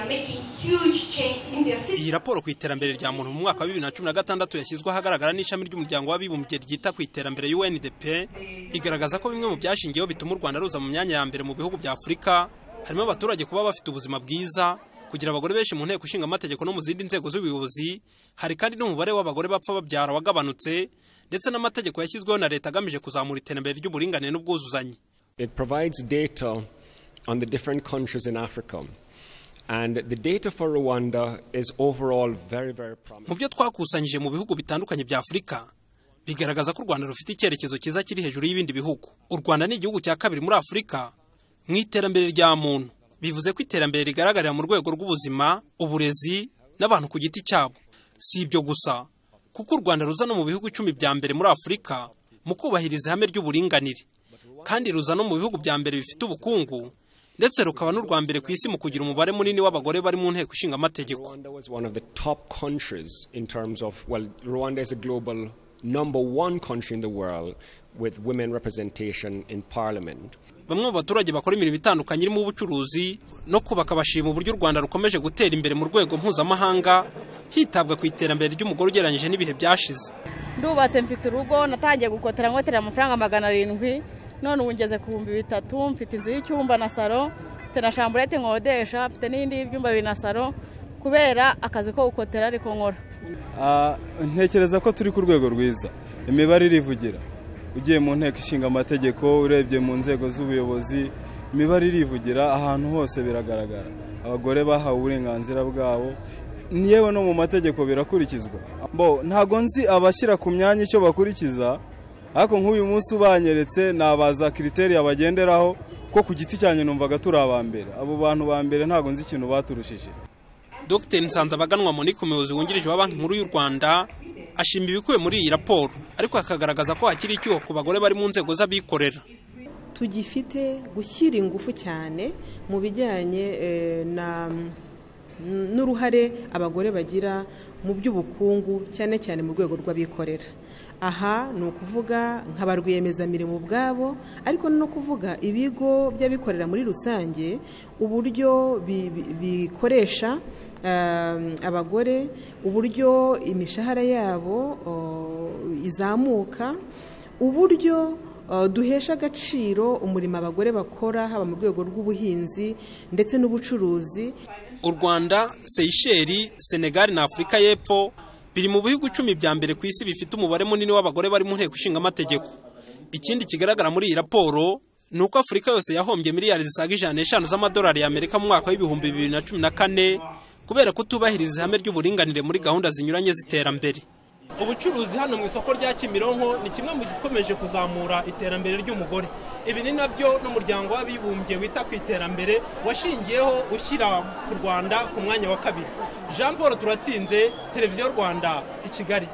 making huge change in their system. iyi raporo ku iterambere rya muntu mu mwaka wa bibiri na cumi na gatandatu yashyizwe ahagaragara n'ishami ry'umuryango w'abibumbye ryita ku iterambere UNDP igaragaza ko bimwe mu byashingiyeho bituma u Rwanda ruza mu myanya ya mbere mu bihugu bya Afurika harimo abaturage kuba bafite ubuzima bwiza kugira abagore benshi mu nteko ishinga amategeko no mu zindi nzego z'ubuyobozi hari kandi n'umubare w'abagore bapfa babyara wagabanutse ndetse n'amategeko yashyizweho na leta agamije kuzamura iterambere ry'uburinganire n'ubwuzuzanye It provides data on the different countries in Africa. And the data for Rwanda is overall very, very mu promising. byo twakusanyije mu bihugu bitandukanye bya afurika bigaragaza ko u rwanda rufite icyerekezo cyiza kiri hejuru y'ibindi bihugu u rwanda ni igihugu cya kabiri muri afurika mu iterambere rya muntu bivuze ko iterambere rigaragarira mu rwego rw'ubuzima uburezi n'abantu ku giti cyabo si ibyo gusa kuko u rwanda ruza no mu bihugu icumi bya mbere muri afurika mu kubahiriza ihame ry'uburinganire kandi ruza no mu bihugu bya mbere bifite ubukungu ndetse rukaba n'urwa mbere ku isi mu kugira umubare munini w'abagore bari mu nteko ishinga amategeko Rwanda was one of the top countries in terms of, well, Rwanda is a global number one country in the world with women representation in parliament. bamwe mu baturage bakora imirimo itandukanye irimo ubucuruzi no kubaka bashima uburyo u rwanda rukomeje gutera imbere mu rwego mpuzamahanga hitabwa ku iterambere ry'umugore ugereranyije n'ibihe byashize ndubatse mfite urugo natangiye gukotera nkotera amafaranga magana arindwi none ubu ngeze ku bihumbi bitatu mfite inzu y'icyumba na saro mfite na shamburete nkodesha mfite n'indi y'ibyumba bibiri na saro kubera akazi ko gukotera ariko nkora Ah, ntekereza ko turi ku rwego rwiza imibare irivugira ugiye mu nteko ishinga amategeko urebye mu nzego z'ubuyobozi imibare irivugira ahantu hose biragaragara abagore bahawe uburenganzira bwabo yewe no mu mategeko birakurikizwa Bo, ntago nzi abashyira ku myanya icyo bakurikiza ariko nk'uyu munsi ubanyeretse ni abaza kiriteri bagenderaho ko ku giti cyanjye numvaga turi aba mbere abo bantu ba mbere ntago nzi ikintu baturushije dr nsanzabaganwa monique umuyobozi wungirije wa banki nkuru y'u rwanda ashima ibikubiye muri iyi raporo ariko akagaragaza ko hakiri icyuho ku bagore bari mu nzego z'abikorera tugifite gushyira ingufu cyane mu bijyanye eh, na n'uruhare abagore bagira mu by'ubukungu cyane cyane mu rwego rw'abikorera aha ni ukuvuga nka ba rwiyemezamirimo ubwabo ariko no kuvuga ibigo by'abikorera muri rusange uburyo bi- bi- bikoresha um, abagore uburyo imishahara yabo oh, izamuka uburyo uh, duhesha agaciro umurimo abagore bakora haba mu rwego rw'ubuhinzi ndetse n'ubucuruzi u rwanda seyisheri senegali na afurika y'epfo biri mu bihugu icumi bya mbere ku isi bifite umubare munini w'abagore bari mu nteko ishinga amategeko ikindi kigaragara muri iyi raporo ni uko afurika yose yahombye miliyari zisaga ijana n'eshanu z'amadolari y'amerika mu mwaka w'ibihumbi bibiri na cumi na kane kubera kutubahiriza ihame ry'uburinganire muri gahunda zinyuranye z'iterambere ubucuruzi hano mu isoko rya kimironko ni kimwe mu gikomeje kuzamura iterambere ry'umugore ibi ni nabyo n'umuryango w'abibumbye wita ku iterambere washingiyeho ushyira ku rwanda ku mwanya wa kabiri jean paul turatsinze televiziyo rwanda i kigali